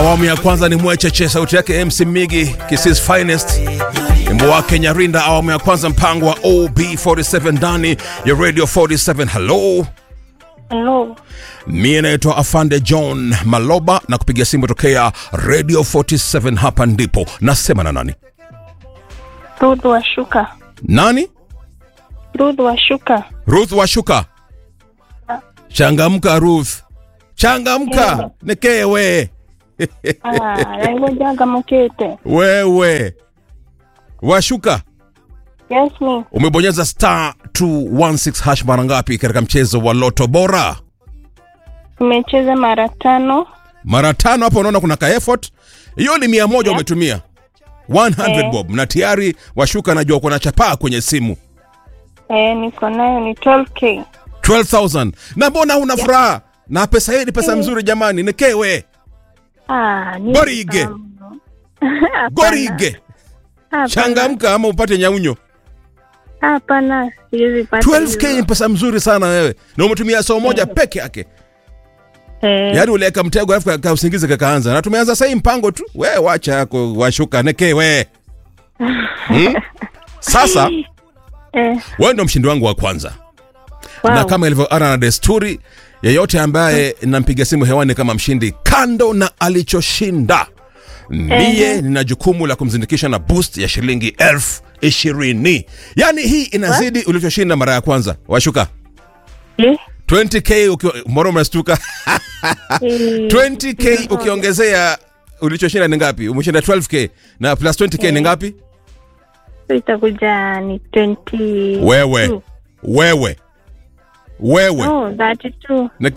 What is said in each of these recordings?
Awamu ya kwanza ni mwecheche, sauti yake MC Migi, Kisses Finest, wimbo wake Nyarinda. Awamu ya kwanza, mpango wa OB47 ndani ya Radio 47. Hello, Hello. mie naitwa Afande John Maloba na kupiga simu tokea Radio 47. Hapa ndipo nasema na nani? Ruth Washuka. Nani? Ruth Washuka. Ruth Washuka. Changamka Ruth, changamka nekewe Ah, nangojaga mukete. wewe. Washuka, Yes, me. umebonyeza star 216 hash mara ngapi katika mchezo wa Loto Bora? Nimecheza mara tano. Mara tano. Hapo unaona kuna ka effort, hiyo ni mia moja umetumia 100 Eh. bob, na tayari Washuka najua kuna chapaa kwenye simu Eh, niko nayo ni 12k. 12000 na mbona una furaha na pesa hii? Ni pesa mzuri jamani, nekewe Ah, ni Gorige. Hapana. gorige, Hapana. changamka ama upate nyaunyo. Hapana, siwezi pata. 12k ni hizo. pesa mzuri sana wewe, na umetumia saa moja peke yake. Eh, Yaani uliweka mtego alafu ka usingizi kakaanza, na tumeanza sasa hii mpango tu. We wacha yako Washuka nekewe hmm? Sasa eh, wewe ndo mshindi wangu wa kwanza wow. na kama ilivyo ana na desturi, yeyote ambaye nampiga simu hewani kama mshindi, kando na alichoshinda, ndiye nina jukumu la kumzindikisha na boost ya shilingi elfu ishirini. Yaani hii inazidi ulichoshinda mara ya kwanza. Washuka Eh, 20k ukiwa mbona umestuka? eh, 20k ukiongezea ulichoshinda ni ngapi? Umeshinda 12k na plus 20k ni ngapi? itakuja ni 20. Wewe wewe wewe Oh, 32. Na-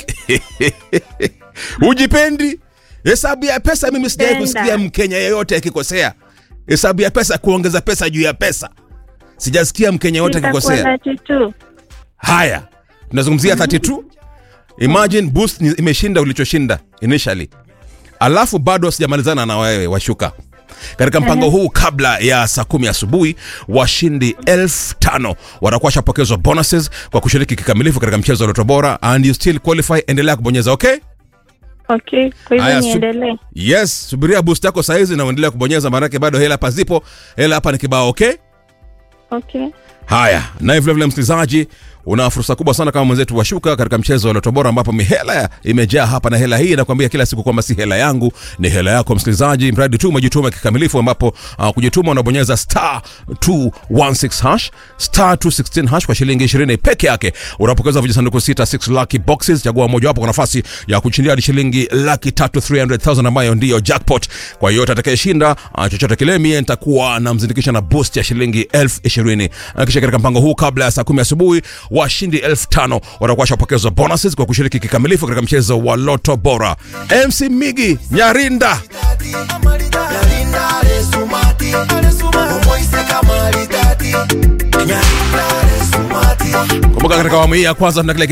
hujipendi hesabu ya pesa mimi sijawai Penda. kusikia mkenya yeyote akikosea hesabu ya pesa kuongeza pesa juu ya pesa sijasikia mkenya yeyote Itakuwa akikosea 32. haya tunazungumzia 32 imagine boost ni- imeshinda ulichoshinda initially alafu bado sijamalizana na wewe washuka katika mpango huu kabla ya saa kumi asubuhi washindi elfu tano watakuwa washapokezwa bonuses kwa kushiriki kikamilifu katika mchezo wa Loto Bora and you still qualify endelea kubonyeza okay Okay, kwa Haya, hivyo su- niendelee. yes subiria boost yako saizi na uendelea kubonyeza maanake bado hela hapa zipo hela hapa ni kibao okay Okay. Haya, naye vilevile msikilizaji, una fursa kubwa sana kama mwenzetu washuka katika mchezo wa Loto Bora, ambapo mihela imejaa hapa, na hela hii inakwambia kila siku kwamba si hela yangu, ni hela yako msikilizaji, mradi tu umejituma kikamilifu, ambapo uh, kujituma unabonyeza star 216 hash star 216 hash kwa shilingi 20 peke yake, unapokeza vijisanduku sita 6 lucky boxes. Chagua mojawapo kwa nafasi ya kushindia hadi shilingi laki tatu 300,000 ambayo ndiyo jackpot. Kwa hiyo atakayeshinda uh, chochote kile, mie nitakuwa namzindikisha na boost ya shilingi elfu ishirini. Uh, Kisha katika mpango huu kabla ya saa kumi asubuhi washindi elfu tano watakuwa washapokezwa bonuses kwa kushiriki kikamilifu katika mchezo wa Loto Bora. MC Migi Nyarinda kumbuka, katika awamu hii ya kwanza tuna kile